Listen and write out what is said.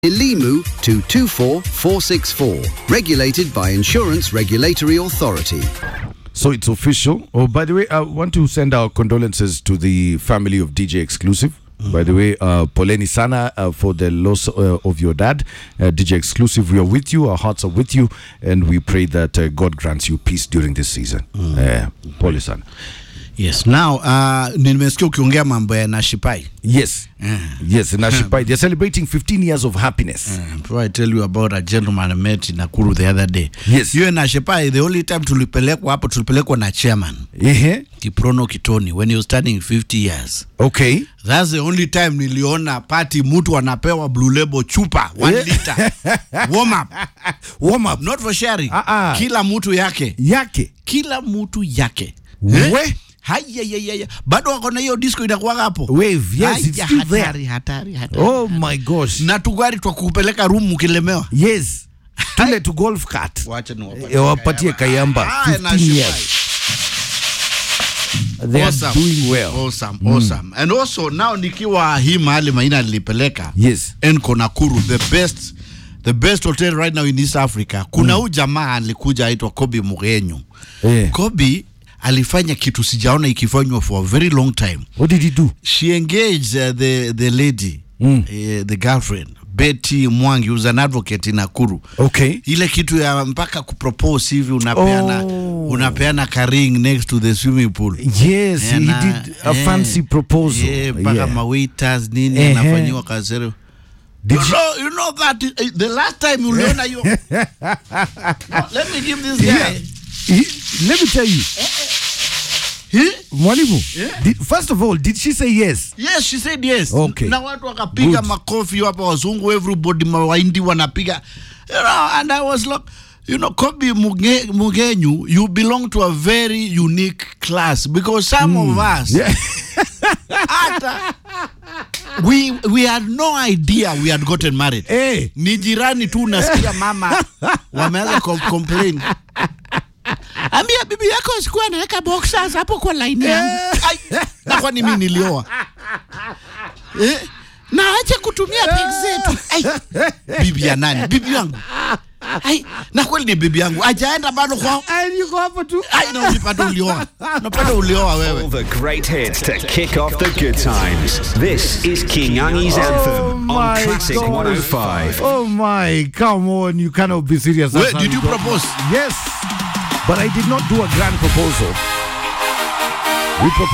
Elimu to 24464. Regulated by Insurance Regulatory Authority. So it's official. Oh, by the way, I want to send our condolences to the family of DJ Exclusive. By the way, uh, Poleni Sana uh, for the loss uh, of your dad, uh, DJ Exclusive. We are with you. Our hearts are with you, and we pray that uh, God grants you peace during this season. Uh, Pole Sana. Yes. Now, uh, nimesikia ukiongea mambo ya Nashipai. Yes, yes. Nashipai, they're celebrating 15 years of happiness. Before I tell you about a gentleman I met in Nakuru the other day. Yes. Yeye Nashipai, the only time tulipelekwa hapo tulipelekwa na chairman Ehe. Kiprono Kitoni when he was turning 50 years. Okay. That's the only time niliona party mtu anapewa blue label chupa 1 Yeah. liter. Warm up. Warm up. Not for sharing. Ah, ah. Kila mtu yake. Yake. Kila mtu yake. We. Hayayayaya. Bado wako na hiyo disco inakuwaga hapo. Wave, yes, it's Haya, still there. hatari, hatari, hatari. Oh my gosh. na tugari twa kupeleka room ukilemewa Yes. Tule to golf cart. wacha niwapatie Eh, wapatie Kayamba Haya, 15 Nashipai. years. They Awesome. are doing well. Awesome, awesome. And also now nikiwa hii mahali maina nilipeleka Yes. Enco Nakuru the best the best hotel right now in East Africa kuna huyu jamaa alikuja aitwa Kobi Mugenyu Eh. Kobi alifanya kitu sijaona ikifanywa for a very long time What did he do? she engaged uh, the the lady Mm. uh, the girlfriend Betty Mwangi who's an advocate in Nakuru Okay. ile kitu ya mpaka kupropose hivi unapeana Oh. unapeana ka ring next to the swimming pool Yes, Eh, he na- did a eh, fancy proposal. eh, mpaka Yeah. mawaiters nini Ehe. anafanyiwa kasero Did you she- know, you know that eh, the last time uliona hiyo No, let me give this guy Yeah. He, let me tell you, He- Mwalimu, Yeah. did, first of all, did she say yes? yes she said yes Okay. na watu wakapiga Good. makofi hapa wazungu everybody mawaindi wanapiga you know, and i was like you know kobi Muge, mugenyu you belong to a very unique class because some of us Yeah. hata we, we had no idea we had gotten married Eh. ni jirani tu unasikia mama wameanza com complain ambia bibi yako sikuwa anaweka boxers hapo kwa line yangu Ai, na kwani mi nilioa eh? na ache kutumia peg zetu Ai, bibi ya nani bibi yangu Ai, na kweli ni bibi yangu ajaenda bado kwao And you go hapo tu. Ai, na ulipata ulioa unapata ulioa wewe All the great hits to kick off the good times. This is King Angi's Oh anthem on my Classic gosh. 105. Oh my, come on, you cannot be serious. Wait, That's how did you got- propose? Yes, but I did not do a grand proposal. We proposed